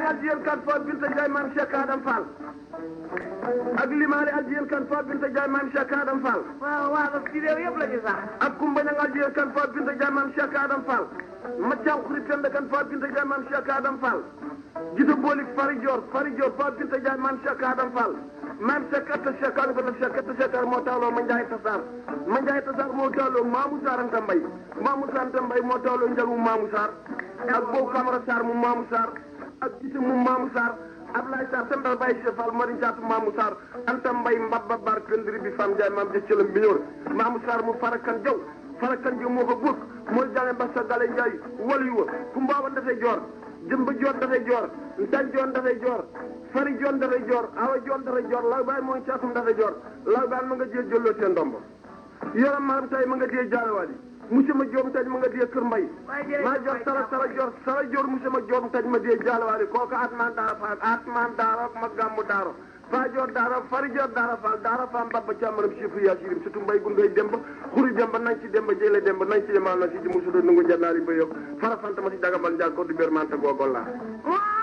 addiyen kan fo binta Ndiaye maam Cheikh Adam Fall ak limaale addiyen kan fo binta Ndiaye maam Cheikh Adam Fall waaw waaw ci réew yëpp la ñu sax. ak kumba ñang addiyen kan fo binta Ndiaye maam Cheikh Adam Fall maccaam xuri penda kan fo binta Ndiaye maam Cheikh Adam Fall jita boolik fari Dior fari Dior fo binta Ndiaye maam Cheikh Adam Fall maam Cheikh atta Cheikh Adam Fall Cheikh atta Cheikh moo taaloo ma Ndiaye Tassar ma Ndiaye Tassar moo taaloo Mamou Sarr Anta Mbaye Mamou Sarr Anta Mbaye moo taaloo njagu Mamou Sarr ak boobu Camara Sarr mu Mamou Sarr ak gisi mu Mamou Sarr Ablaye Sarr sendal Baye Cheikh Fall mari jaatu Mamou Sarr Anta Mbaye mbabba bar pendri bi fam Ndiaye maam jëccalam bi ñëw Mamou Sarr mu farakan jaw farakan jaw moo ko góog mooy jale mbassa gale Ndiaye walu wa ku mbaaban dafay joor jëmba joor dafay joor ntan joon dafay joor fari joon dafay joor awa joon dafay joor law baay mooy caatum dafay joor law baay ma nga jee jëlloo seen ndombo yoram maram tay ma nga jee jaalewaat yi monsieur ma joom taj ma nga dee kër mbay maa jor sara sara jor sara jor monsieur ma joom taj ma dee jaalewaat yi kooku atman daara faal atman daara ma gàmmu daaro faa jor daara fari jor daara faal daara faam babba càmmaram chiffre yaa sirim surtout mbay gu ngay demba xuri demba nañ ci demba jële demba nañ ci yemal na si ji musudo nungu jannaari ba yow fara fanta ma si dagabal njaag ko du bér manta googol laa